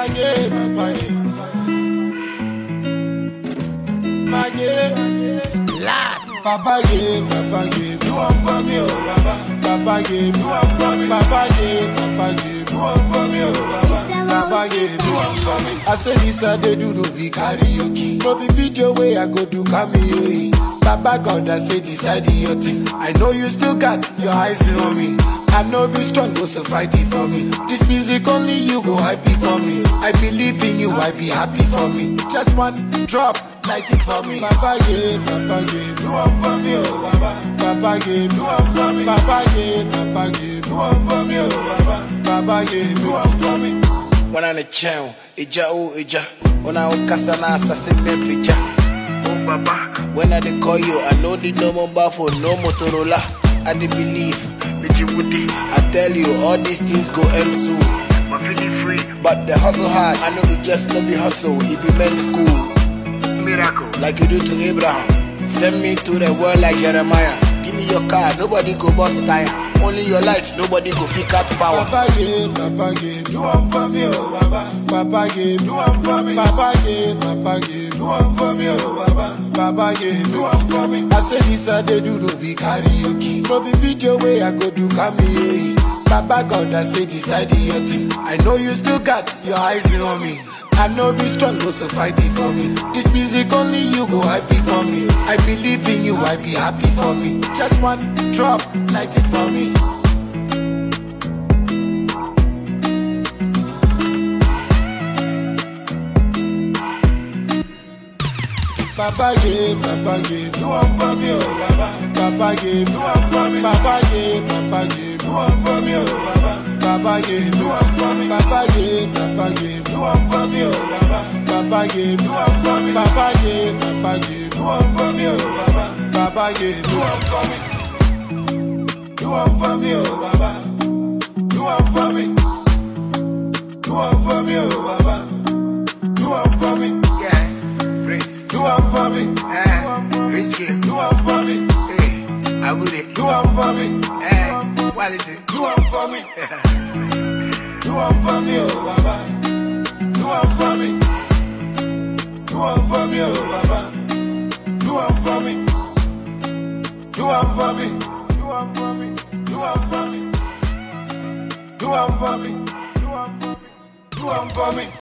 yeah, Papa yeah. Papa yeah. Last. Papa yeah, Papa yeah. Do one for me, oh Papa. Papa yeah, do one for me. Papa yeah, Papa yeah. Do one for me, oh Papa. Papa yeah, do one for me. I say this I dey do no be karaoke. No be video way I go do cameo. Baba God, I say decide your thing. I know you still got your eyes on me. I know be strong, go so fight it for me. This music only you go happy for me. I believe in you, I be happy for me. Just one drop, light it for me. Papa yeah, Papa yeah, do one for me, oh Baba. Papa yeah, do one for me. Papa yeah, Papa yeah, do one for me, oh Baba. Papa yeah, do one for me. wana ne kyɛn egya o egya ona wokasa na asase mmɛpagya o baba when i dey call you i no need no mobile phone no motorola i dey believe meji wudi i tell you all these things go end soon my feeling free but the hustle hard i know be just no be hustle e be men's school miracle like you do to abraham send me to the world like jeremiah give me your car nobody go bust tire only your light nobody go fit cut power. Papa yeah, Papa yeah, do one for me, oh Baba. Papa yeah, do one for me. Papa yeah, Papa yeah, do one for me, oh Baba. Papa yeah, do one for me. I say this I dey do no be karaoke. No be video way I go do cameo. Baba God, I say decide your thing. I know you still got your eyes on me. I know be strong, go so fight it for me. This music only you go happy for me. I believe in you, I be happy for me. Just one drop, light it for me. Papa yeah, Papa yeah, do one for me, oh Baba. Papa yeah, do one for me. Papa yeah, Papa yeah, do one for me, oh Baba. Papa yeah, do one for me. Papa yeah, Papa yeah, do one for me, oh Baba. Papa yeah, do one for me. Papa yeah, Papa yeah, do one for me, oh Baba. Papa yeah, do one for me. Do one for me, oh Baba. Do one for me. Do one for me, oh Baba. Do one for me. Yeah, Prince. Do one for me. Eh, rich kid. Do one for me. Hey, I would it. Do one for me. Eh, what is it? Do one for me. Do one for me, oh Baba. Do one for me. Do one for me, oh Baba. Do one for me. Do one for me. Do one for me. Do one for me. Do one for me. Do one for me. Do one for me.